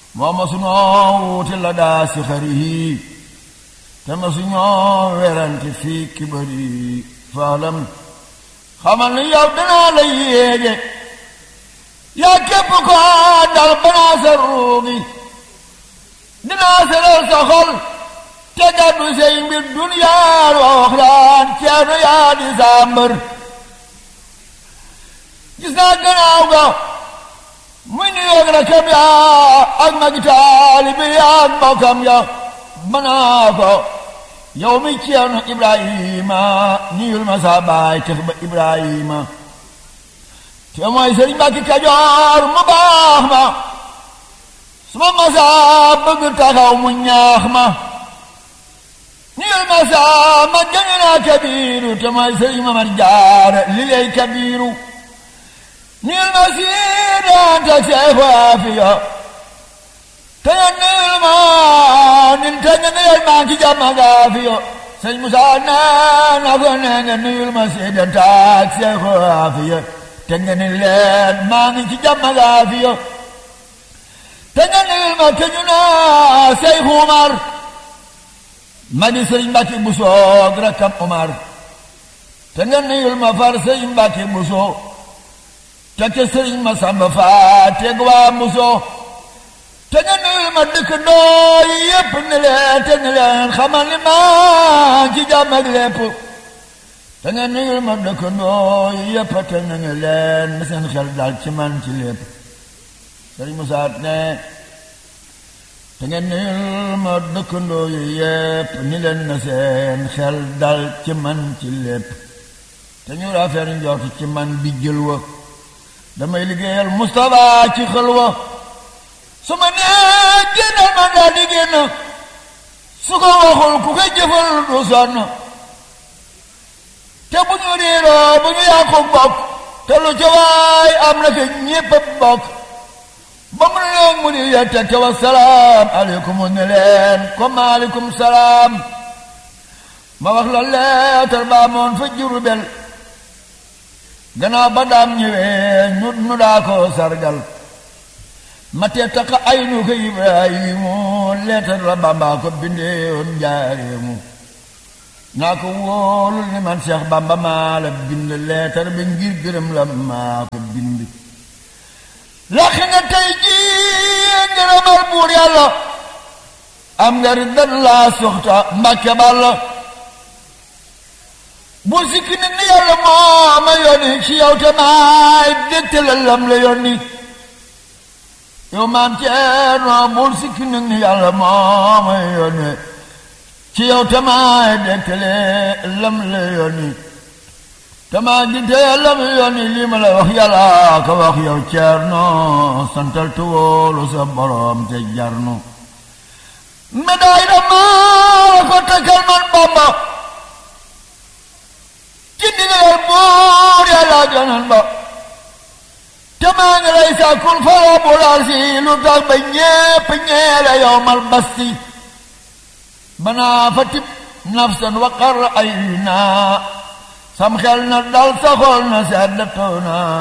moo ma suñoo wuute la daa si xarihi te ma suñoo werante fii kibari faalam xamal ni yow danaa la yéege yaa képp ko dal banaa sa ruugi dinaa seral sa xol te gàddu say mbir duniyaan wa waxraan ceerno yaa di saa mbër gis naa gannaaw ga muy ni yoog rakam ya ak magi taalibe ya ak mbokkam ya banaa ko yow mi ceerno ibrahima niyul ma saa baay tex ba ibrahima te mooy sëriñ Mbàkke Kajoor mu baax ma suma masaa bëgg taxaw mu ñaax ma niyul masaa ma gënu naa kabiiru te mooy sëriñ Mamar Jaara li lay kabiiru niyul ma siidanta seexu aafiya te nga niyul ma nin te nga niyul ma ki jàmm gaafiya sëñ Musaa nee na ko nee nga niyul ma siidanta seexu aafiya te nga ni leen maa ngi ci jàmm gaafiya te nga niyul ma ke ñu naa Seexu Umar ma di sëriñ Mbàkke Buso ak rakkam Umar te nga niyul ma far sëriñ Mbàkke Buso te ke sëriñ ma Samba Faa teg waa Buso te nga niyul ma dëkk ndoo yi yépp ni leen te ni leen xamal ni maa ci jàmm ak lépp te nga nuyul ma dëkkandoo yépp te na nga leen na seen xel dal ci man ci lépp sëriñ Musaa ne te nga nuyul ma dëkkandoo yi yépp ni leen na seen xel dal ci man ci lépp te ñu rafet njort ci man bi jël wa damay liggéeyal Mustapha ci xel wa su ma nee génnal man daal di génn su ko waxul ku ko jëfal du sonn te bu ñu réeroo bu ñu yàqu bokk te lu ca waay am na fi ñépp bokk ba mu ne mu di yette te wa salaam aleykum ne leen comme aleykum salaam ma wax la leetar baa moon fa Jurbel gannaaw ba daam ñëwee ñu nu daa ko sargal ma te taqa ay nu ko Ibrahimu leetar la Bamba ko bindeewoon njaareemu naa ko wóolul ni man Seex Bamba maa la bind leetar bi ngir gërëm la maa ko bind lax nga tey jii ngërëmal buur yàlla am nga riddan laa soxta mbàkke bàlla bu sikki nit ni yàlla moo ma yónni ci yow te maay dégte la lam la yónni yow maam Ceerno bul sikki nit ni yàlla moo ma yónni ci yow tamaay dekkale lam la yónni tamaa ginte lam yónni lii ma la wax yàlla ka wax yow Ceerno santal tu wóolu sa borom te jarnu médaille da maa ko takkal man Bamba ci ndigal buur yàlla ganan ba tamaa ngi lay sàkkul fara bulaal si lu tax ba ñépp ñeele yow mal basti banaa fa tib nafsan waqar ay naa sam xel na dal sa xol na sedd taw na